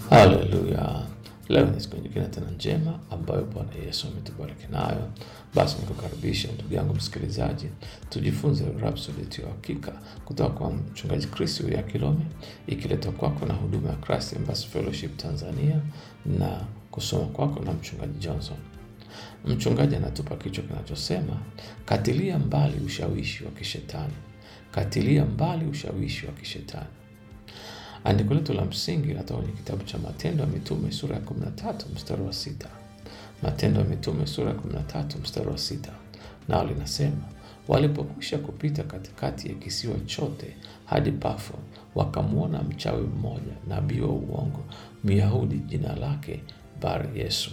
Haleluya! Leo ni siku nyingine tena njema ambayo Bwana Yesu ametubariki nayo. Basi nikukaribisha ndugu yangu msikilizaji, tujifunze Rhapsodi yetu ya Hakika kutoka kwa mchungaji Chris ya Kilome, ikiletwa kwako na huduma ya Christ Embassy Fellowship Tanzania na kusoma kwako na mchungaji Johnson. Mchungaji anatupa kichwa kinachosema katilia mbali ushawishi wa kishetani, katilia mbali ushawishi wa kishetani. Andiko letu la msingi linatoka kwenye kitabu cha Matendo ya Mitume sura ya 13 mstari wa sita. Matendo ya Mitume sura ya 13 mstari wa sita, nao linasema walipokwisha kupita katikati ya kisiwa chote hadi Pafo, wakamwona mchawi mmoja, nabii wa uongo, Myahudi, jina lake Bar Yesu.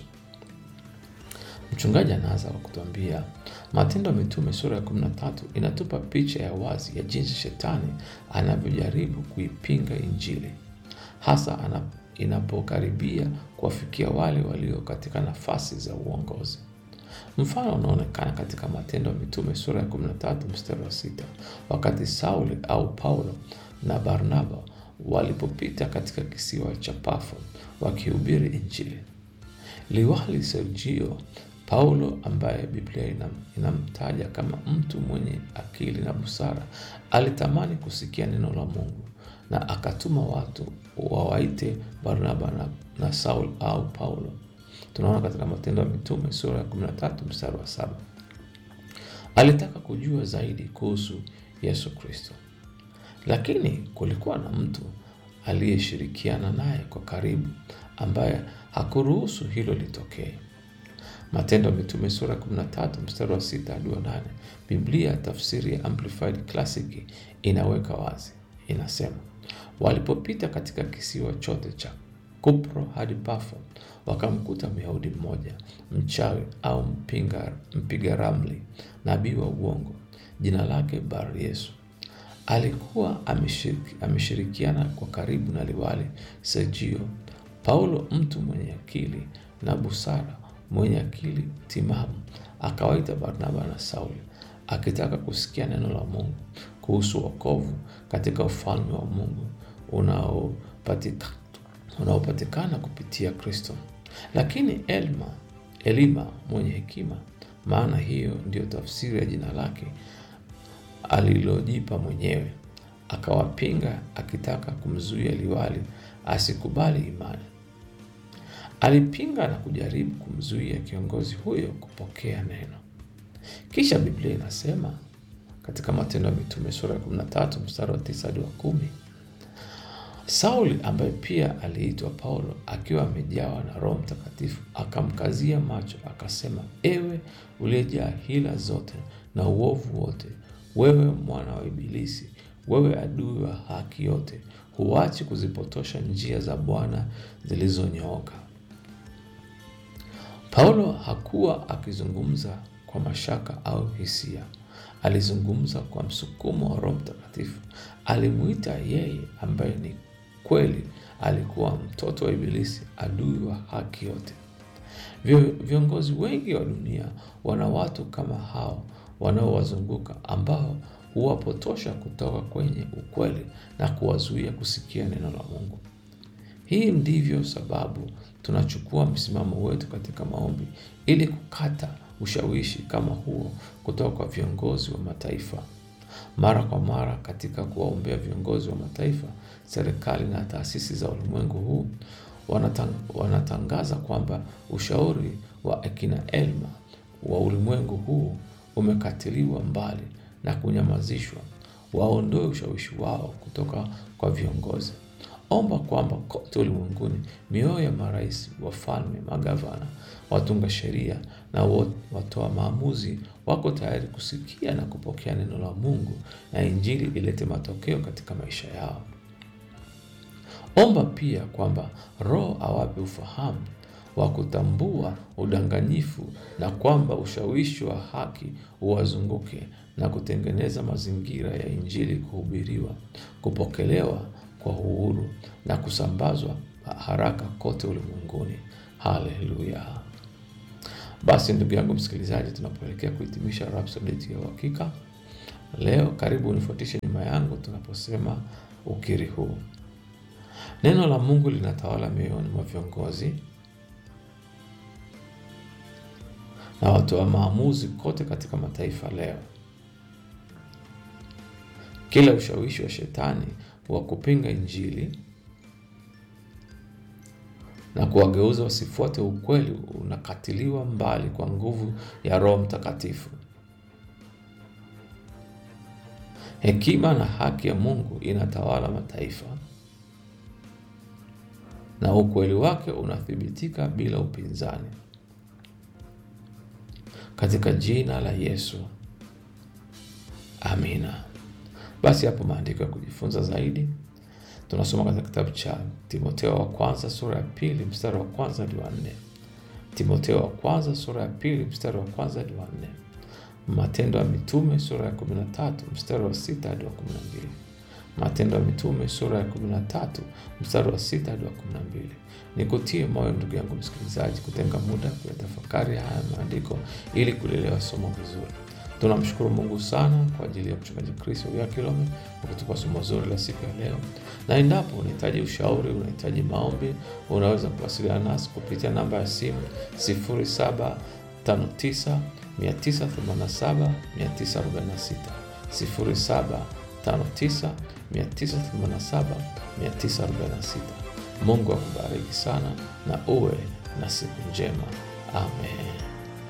Mchungaji anaanza kwa kutuambia Matendo ya Mitume sura ya 13 inatupa picha ya wazi ya jinsi shetani anavyojaribu kuipinga Injili, hasa ana, inapokaribia kuwafikia wale walio katika nafasi za uongozi. Mfano unaonekana katika Matendo ya Mitume sura ya 13 mstari wa sita, wakati Sauli au Paulo na Barnaba walipopita katika kisiwa cha Pafo wakihubiri Injili. Liwali Sergio Paulo ambaye Biblia inam, inamtaja kama mtu mwenye akili na busara alitamani kusikia neno la Mungu na akatuma watu wawaite Barnaba na, na Saul au Paulo. Tunaona katika Matendo ya Mitume sura ya 13 mstari wa saba. Alitaka kujua zaidi kuhusu Yesu Kristo, lakini kulikuwa na mtu aliyeshirikiana naye kwa karibu ambaye hakuruhusu hilo litokee. Matendo ya Mitume sura 13 mstari wa sita hadi wa nane. Biblia tafsiri ya Amplified Classic inaweka wazi, inasema walipopita katika kisiwa chote cha Kupro hadi Pafo, wakamkuta Myahudi mmoja mchawi au mpinga, mpiga ramli, nabii wa uongo, jina lake Bar Yesu. Alikuwa ameshiriki, ameshirikiana kwa karibu na liwali Sergio Paulo, mtu mwenye akili na busara mwenye akili timamu akawaita Barnaba na Sauli akitaka kusikia neno la Mungu kuhusu wokovu katika ufalme wa Mungu unaopatikana unaopatikana kupitia Kristo. Lakini Elma, Elima mwenye hekima, maana hiyo ndiyo tafsiri ya jina lake alilojipa mwenyewe, akawapinga akitaka kumzuia liwali asikubali imani. Alipinga na kujaribu kumzuia kiongozi huyo kupokea neno. Kisha Biblia inasema katika Matendo ya Mitume sura ya 13 mstari wa 9 hadi wa kumi, Sauli ambaye pia aliitwa Paulo akiwa amejawa na Roho Mtakatifu akamkazia macho akasema, ewe uliyejaa hila zote na uovu wote, wewe mwana wa Ibilisi, wewe adui wa haki yote, huachi kuzipotosha njia za Bwana zilizonyooka. Paulo hakuwa akizungumza kwa mashaka au hisia. Alizungumza kwa msukumo wa Roho Mtakatifu. Alimuita yeye ambaye ni kweli alikuwa mtoto wa Ibilisi, adui wa haki yote. Viongozi wengi wa dunia wana watu kama hao wanaowazunguka ambao huwapotosha kutoka kwenye ukweli na kuwazuia kusikia neno la Mungu. Hii ndivyo sababu tunachukua msimamo wetu katika maombi ili kukata ushawishi kama huo kutoka kwa viongozi wa mataifa. Mara kwa mara katika kuwaombea viongozi wa mataifa, serikali na taasisi za ulimwengu huu, wanatang, wanatangaza kwamba ushauri wa akina Elma wa ulimwengu huu umekatiliwa mbali na kunyamazishwa. Waondoe ushawishi wao kutoka kwa viongozi. Omba kwamba kote ulimwenguni mioyo ya marais, wafalme, magavana, watunga sheria na watoa maamuzi wako tayari kusikia na kupokea neno la Mungu na Injili ilete matokeo katika maisha yao. Omba pia kwamba Roho awape ufahamu wa kutambua udanganyifu na kwamba ushawishi wa haki uwazunguke na kutengeneza mazingira ya Injili kuhubiriwa, kupokelewa kwa uhuru na kusambazwa haraka kote ulimwenguni. Haleluya! Basi ndugu yangu msikilizaji, tunapoelekea kuhitimisha Rhapsodi yetu ya Uhakika leo, karibu unifuatishe nyuma yangu tunaposema ukiri huu: Neno la Mungu linatawala mioyoni mwa viongozi na watu wa maamuzi kote katika mataifa leo. Kila ushawishi wa shetani wa kupinga Injili na kuwageuza wasifuate ukweli unakatiliwa mbali kwa nguvu ya Roho Mtakatifu. Hekima na haki ya Mungu inatawala mataifa na ukweli wake unathibitika bila upinzani. Katika jina la Yesu, amina. Basi hapo maandiko ya kujifunza zaidi tunasoma katika kitabu cha Timotheo wa kwanza sura ya pili mstari wa kwanza hadi wa nne. Timotheo wa kwanza sura ya pili mstari wa kwanza hadi wa nne. Matendo ya Mitume sura ya kumi na tatu mstari wa sita hadi wa kumi na mbili. Matendo ya Mitume sura ya kumi na tatu mstari wa sita hadi wa kumi na mbili. Nikutie moyo ndugu yangu msikilizaji, kutenga muda kuyatafakari haya maandiko ili kulielewa somo vizuri. Tunamshukuru Mungu sana kwa ajili ya mchungaji Chris ya Kilome kwa kutupa somo zuri la siku ya leo, na endapo unahitaji ushauri, unahitaji maombi, unaweza kuwasiliana nasi kupitia namba ya simu 0759 987 946 0759 987 946. Mungu akubariki sana na uwe na siku njema. Amen.